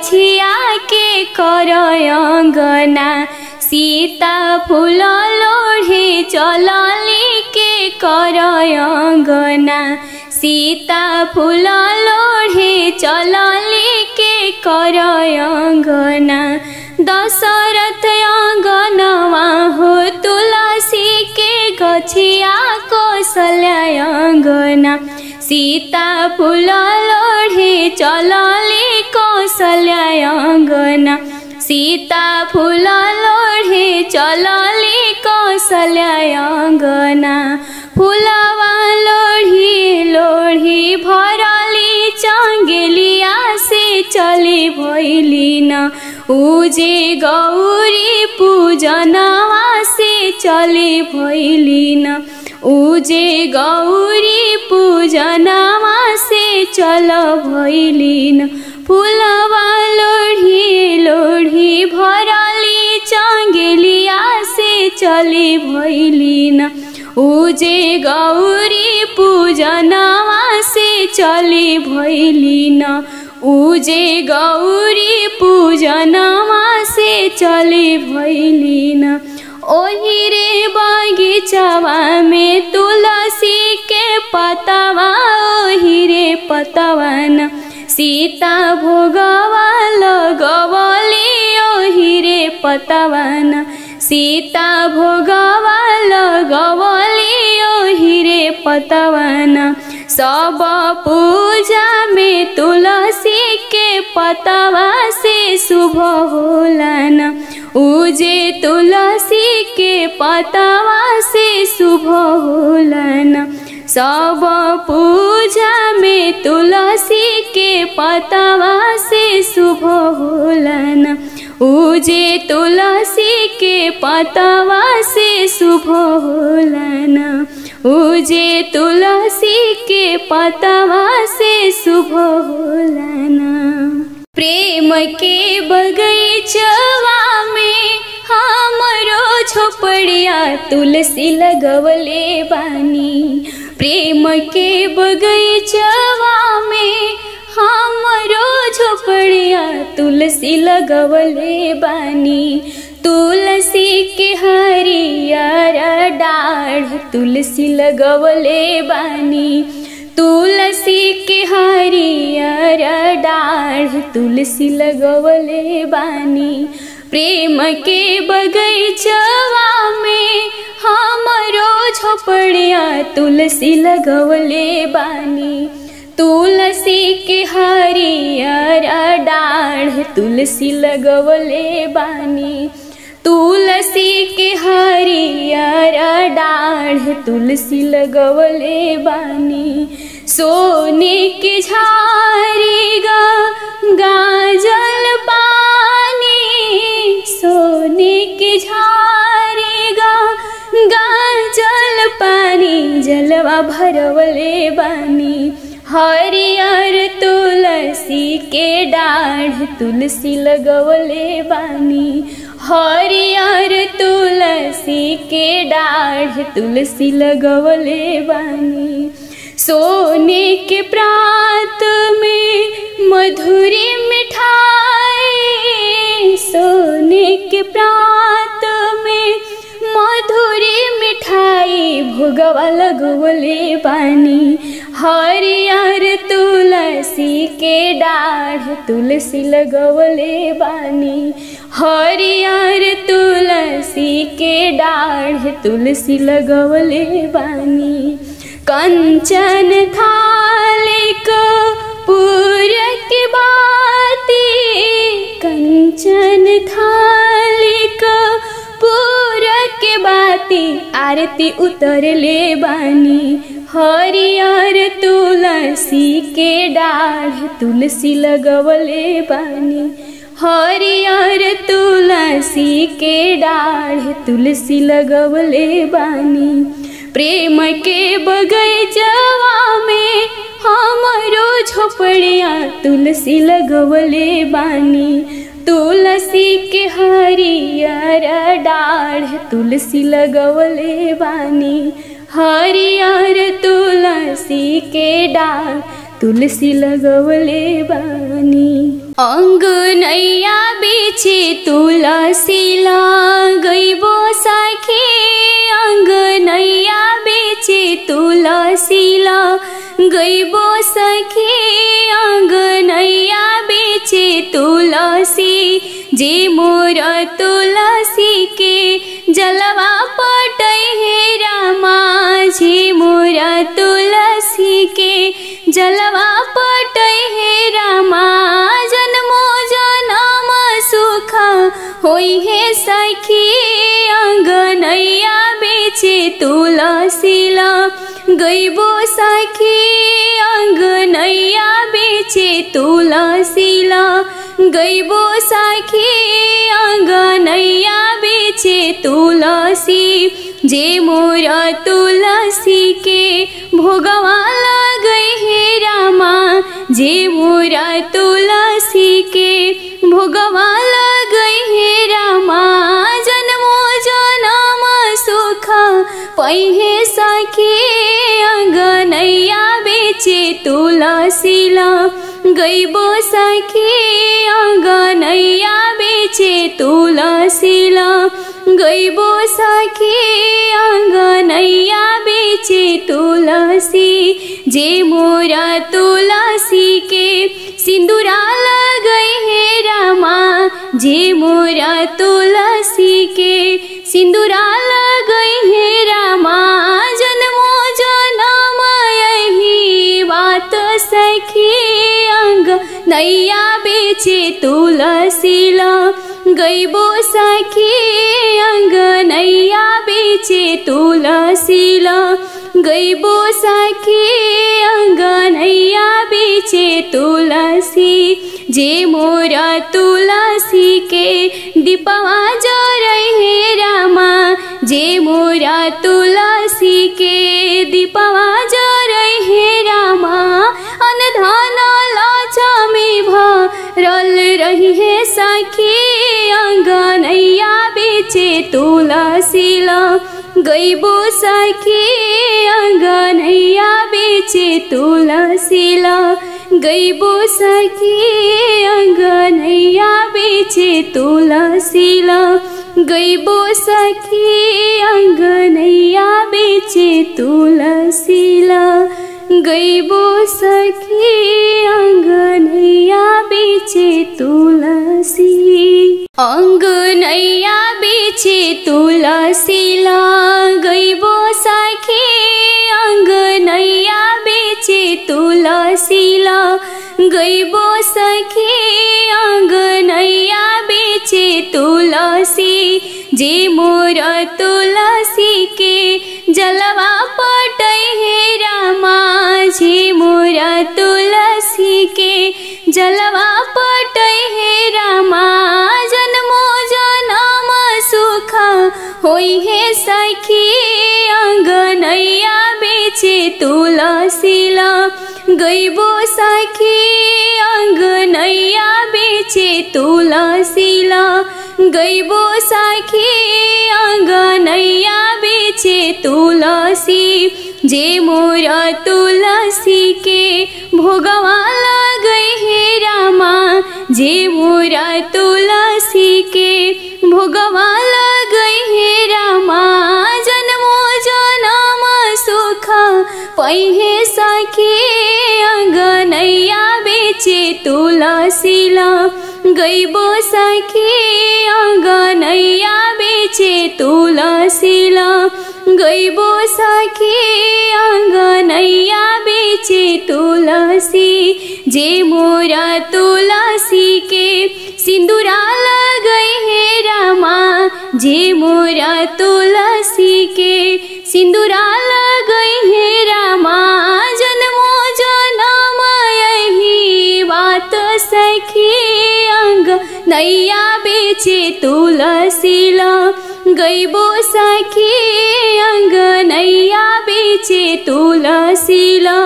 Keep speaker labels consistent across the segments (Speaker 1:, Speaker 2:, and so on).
Speaker 1: गछिया के कर अंगना सीता फूल लोढ़े चलली के कर अंगना सीता फूल लोढ़े चलली के कर अंगना दशरथ अंगनवा हो तुलसी के गछिया कौशल्या अंगना सीता फूल लोढ़े चलले कौशल्या अंगना सीता फूल लोढ़े चलले कौशल्या अंगना फूलवा लोढ़ी लोढ़ी भरली चंगेलिया से चले भैली न उजे गौरी पूजनवा से चले भैली न उजे गौरी पूजनवा से चल भैलिन फूलवा लोढ़ी लोढ़ी भरली चंगेलिया से चली भैलिन उजे गौरी पूजनवा से चली भैलिन उजे गौरी पूजनवा से चली भैलिन ओही रे बगीचवा में तुलसी के पतवा ओही रे पतवन सीता भोगवा लगवली ओही रे पतवन सीता भोगवा लगवली ओही रे पतवन सब पूजा में तुलसी के पतवा से शुभ होलन उजे तुलसी के पतवा से शुभ होलन सब पूजा में तुलसी के पतवा से शुभ होलन उजे तुलसी के पतवा से शुभ होलन उजे तुलसी के पतवा से शुभ होलन प्रेम के बगीचवा में हमरो झोपड़िया तुलसी लगवले बानी प्रेम के बगीचवा में हमरो झोपड़िया तुलसी लगवले बानी तुलसी के हरियर डाढ़ तुलसी लगवले बानी तुलसी के हरियर डाढ़ तुलसी लगवले बानी प्रेम के बगीचवा में हमरो झोपड़िया तुलसी लगवले बानी तुलसी के हरियर डाढ़ तुलसी लगवले बानी तुलसी के हरियर डाढ़ तुलसी लगवले बानी सोने के झारी गा गाजल पानी सोने के झारी गा गाजल पानी जलवा भरवले बानी हरियर तुलसी के डाढ़ तुलसी लगवले बानी हरियर तुलसी के डाढ़ तुलसी लगवले बानी सोने के प्रात में मधुरी मिठाई सोने के प्रात में मधुरी मिठाई भोगवा लगवले बानी हरियर तुलसी के डाढ़ तुलसी लगवले बानी हरियर तुलसी के डाढ़ तुलसी लगवले बानी कंचन थालिक पूर के बाती कंचन थालिक पूर के बाती आरती उतरले बानी हरियर तुलसी के डाढ़ तुलसी लगवले बानी हरियर तुलसी के डाढ़ तुलसी लगवले बानी प्रेम के बगैचवा में हमरो झोपड़िया तुलसी लगवले बानी तुलसी के हरियर डाढ़ तुलसी लगवले बानी हरियर तुलसी के डाढ़ तुलसी लगवले बानी अङ्गनैया बेचे तुलसी लगैबो सखी अङ्गनैया बेचे तुलसी लगैबो सखी अङ्गनैया बेचे तुलसी जे मोर तुलसी के जलवा पटै हे रामा जे मोर तुलसी के जलवा पटै हे रामा जन्मो जनम सुख होइ हे सखी अङ्गनैया बेचे तुलसी गैबो सखी अङ्गनैया बेचे तुलसी गैबो सखी अङ्गनैया बेचे तुलसी जे मोर तुलसी के भोगवा लगै हे रामा जे मोर तुलसी के भोगवा लगै हे रामा जन्मो जनम सुख पहिहे सखी अङ्गनैया बेचे तुलसी गैबो सखी अङ्गनैया बेचे तुलसी गैबो सखी अङ्गनैया बेचे तुलसी जे मोर तुलसी के सिन्दुरा लगै हे रामा जे मोर तुलसी के सिन्दुरा लगै हे रामा जन्मो जनम यही बात सखी अङ्ग नैया बेचे तुलसी गैबो सखी अङ्ग नैया बेचे तुलसी गैबो सखी अङ्ग नैया बेचे तुलसी जे मोर तुलसी के दीपवा जरै हे रामा जे मोर तुलसी के दीपवा जरै हे रामा अनधन लक्ष्मी भरल रही हे सखी अङ्गनैया बेचे तुलसी गैबो सखी अङ्गनैया बेचे तुलसी गैबो सखी अङ्गनैया बेचे तुलसी गैबो सखी अङ्गनैया बेचे तुलसी गैबो सखी अङ्गनैया बेचे तुलसी अङ्गनैया बेचे तुलसी गैबो सखी अङ्गनैया बेचे तुलसी गैबो सखी अङ्गनैया बेचे तुलसी जे मोर तुलसी के जलवा पटै हे रामा जे मोर तुलसी के जलवा पटै हे रामा जन्मो जनम सुख होइ हे सखी अङ्गनैया बेचे तुलसी गैबो सखी अङ्गनैया बेचे तुलसी गैबो सखी अङ्गनैया बेचे तुलसी जे मोर तुलसी के भोगवा लगै हे रामा जे मोर तुलसी के भोगवा लगै हे रामा जन्मो जनम सुख पहिहे सखी अङ्गनैया बेचे तुलसी गैबो सखी अङ्गनैया बेचे तुलसी गैबो सखी अङ्गनैया बेचे तुलसी जे मोर तुलसी के सिन्दुरा लगै हे रामा जे मोर तुलसी के सिन्दुरा लगै हे रामा जन्मो जनम यही बात सखी अङ्ग नैया बेचे तुलसी गैबो सखी अङ्ग नैया बेचे तुलसी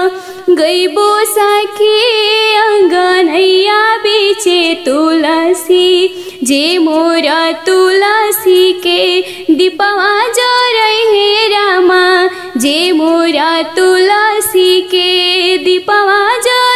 Speaker 1: गैबो सखी अङ्ग नैया बेचे तुलसी जे मोर तुलसी के दीपवा जरै हे रामा जे मोर तुलसी के दीपवा जरै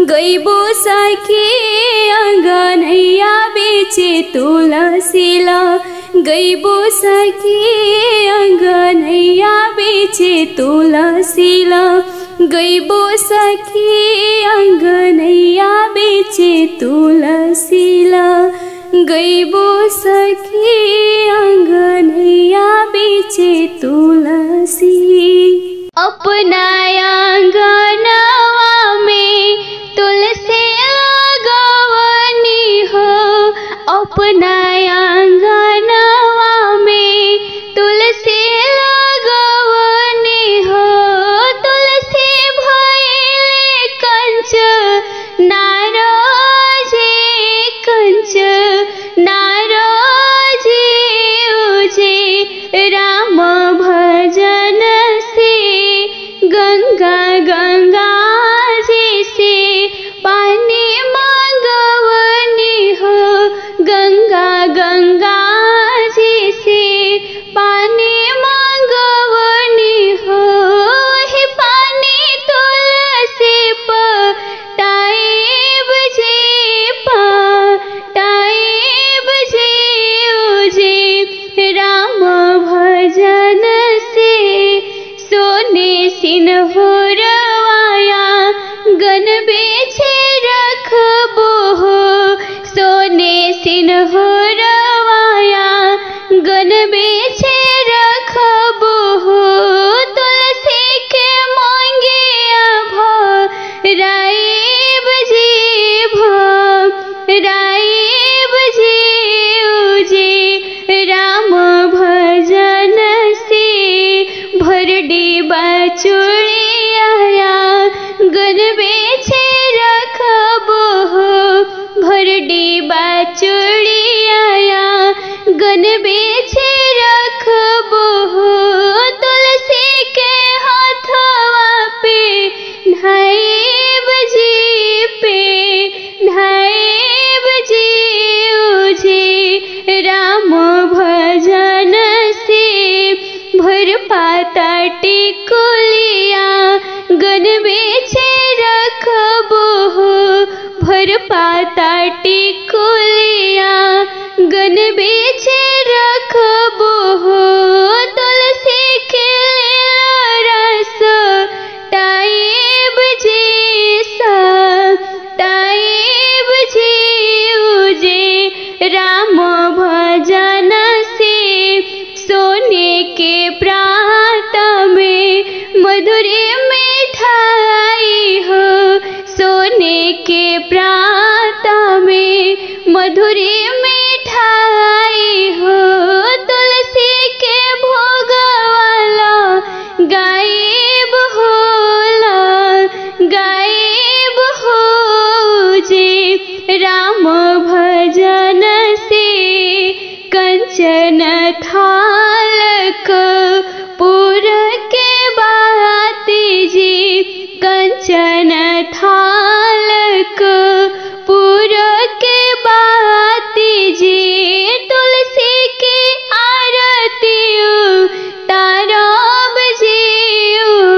Speaker 1: गैबो सखी अङ्गनैया बेचे तुलसीला गैबो सखी अङ्गनैया बेचे तुलसीला गैबो सखी अङ्गनैया बेचे तुलसीला गैबो सखी अङ्गनैया बेचे तुलसी अपना आंगनवा में तुलसी लगवनी हो अपना आंगनवा में तुलसी लगवनी हो तुलसी भैले कंच नाराजे कंच नाराजे उजे राम भजन से गंगा गंगा जी से पानी मांगवनी हो गंगा गंगा जी से पानी मांगवनी हो ही पानी तुलसी पटाइब जी पटाइब जी उजे राम भजन से सोने सिन्होरवाया गन बेचे रखबो हो सोने सिन्होरवाया गन बेचे रखबो हो तुलसी के मांगे राइब जी राइब जी उजे राम भजन से भर डिबा चुड़िया गन बेचे रखबो हो भर डिबा चुड़िया गन बेचे रखबो हो तुलसी के हाथवा पे ढाइब जी पे ढाइब जी उजे राम भजन से भर पाता टिकुलिया गन बेचे रखबो हो भर पाता टिकुलिया गन बेचे रखबो हो तुलसी के रस टाइब जी सा टाइब जी उजे राम भजन से सोने के प्रात में मधुरी मिठाई हो सोने के प्रात में मधुरी मिठाई हो तुलसी के भोग वाला गायब होला गायब हो जे राम भजन से कंचन थालक पुर के बात जी कंचन थालक पुर के बात जी तुलसी की आरती तारब जी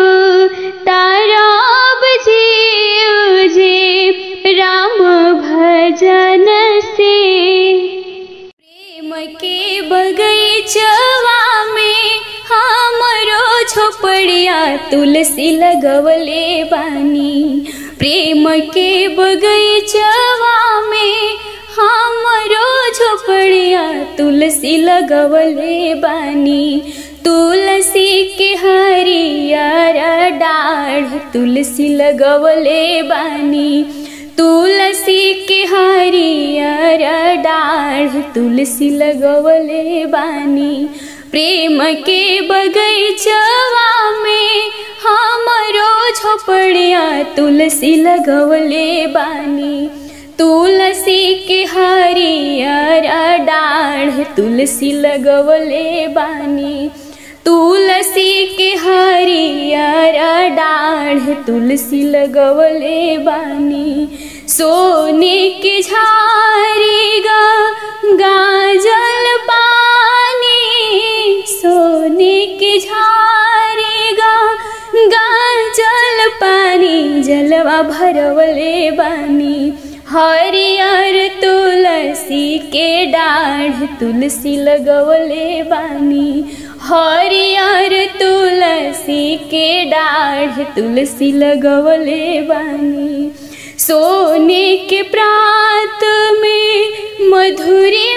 Speaker 1: तारब जी जे राम भजन से प्रेम के बगैचवा में हमरो झोपड़िया तुलसी लगवले बानी प्रेम के बगैचवा में हमरो झोपड़िया तुलसी लगवले बानी तुलसी के हरियर डाढ़ तुलसी लगवले बानी तुलसी के हरियर डाढ़ तुलसी लगवले बानी प्रेम के बगैचवा में हमरो झोपड़िया तुलसी लगवले बानी तुलसी के हरियर डाढ़ तुलसी लगवले बानी तुलसी के हरियर डाढ़ तुलसी लगवले बानी सोने के झारी गा गाजल पानी सोने के झारी गा गाजल पानी जल फुलवा भरवले बानी हरियर तुलसी के डाढ़ तुलसी लगवले बानी हरियर तुलसी के डाढ़ तुलसी लगवले बानी सोने के प्रात में मधुरी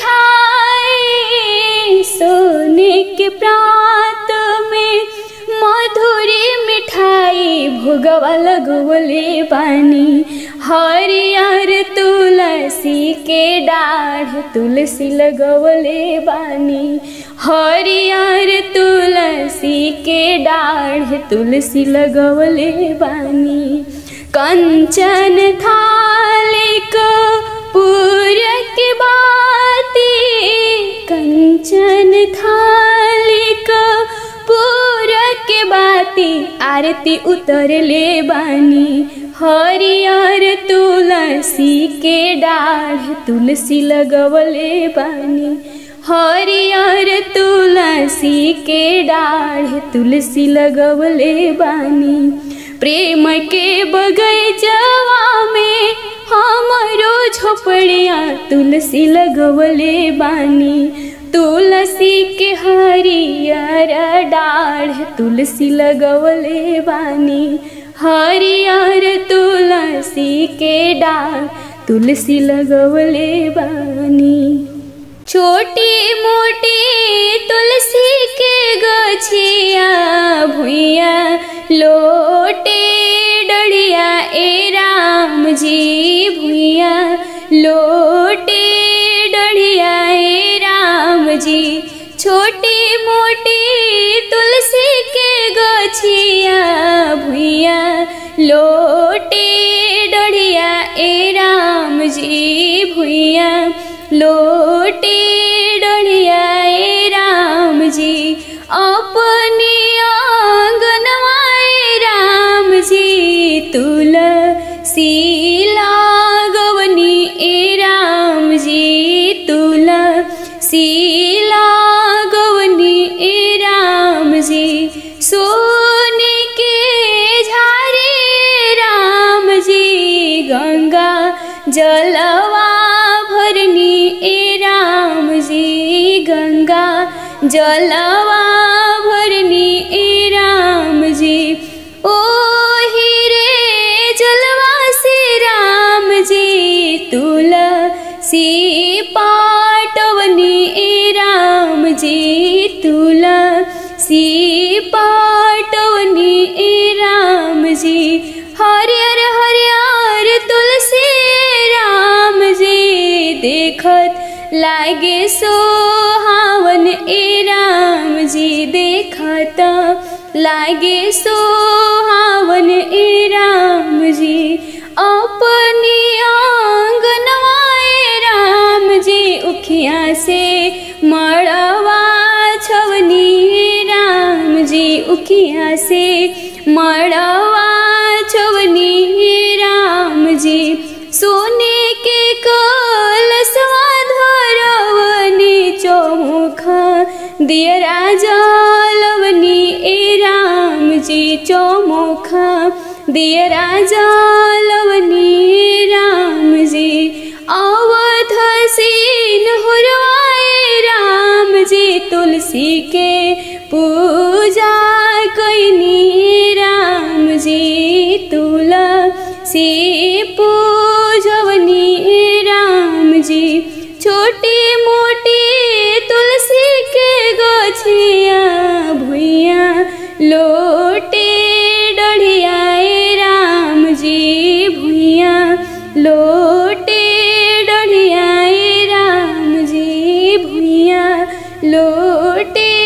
Speaker 1: मिठाई सोने के प्रात में मधुरी मिठाई भोगवा लगवले बानी हरियर तुलसी के डाढ़ तुलसी लगवले बानी हरियर तुलसी के डाढ़ तुलसी लगवले बानी कंचन थालिक पूरक बाती कंचन थालिक पूरक बाती आरती उतरले बानी हरियर तुलसी के डाढ़ तुलसी लगवले बानी हरियर तुलसी के डाढ़ तुलसी लगवले बानी प्रेम के बगैचवा में हमरो झोपड़िया तुलसी लगवले बानी तुलसी के हरियर डाढ़ तुलसी लगवले बानी हरियर तुलसी के डाढ़ तुलसी लगवले बानी छोटी मोटी तुलसी के गछिया भुइया लोटे डढ़िया ए राम जी भुइया लोटे डढ़िया ए राम जी छोटी मोटी तुलसी के गछिया भुइया लोटे डढ़िया ए राम जी भुइया लोटे डढ़िया ए राम जी अपनी आंगनवाए राम जी तुलसी लागवनी ए राम जी तुलसी लागवनी ए राम जी सोने के झारे राम जी गंगा जलवा भरनी ए राम जी गंगा जलवा भरनी ए राम जी ओ हीरे जलवा से राम जी तुलसी पाटवनी ए राम जी तुलसी पाटवनी ए राम जी हरियर हरियर तुलसी राम जी देखत लागे सोहावन ए राम जी देखत लागे सोहावन ए राम जी अपनी आंगनवाए राम जी उखिया से मड़वा छवनी राम जी उखिया से मड़वा छवनी राम जी सोने के कलसवा धरवनी चौमुखा दिय राजा लवनी ए राम जी चौमुखा दिय राजा लवनी राम जी अवध सीन हुरवाए राम जी तुलसी के पूजा कैनी राम जी तुलसी पूजवनी राम जी छोटी मोटी तुलसी के गछिया भुइया लोटे डढ़िया ए राम जी भुइया लोटे डढ़िया ए राम जी भुइया लोटे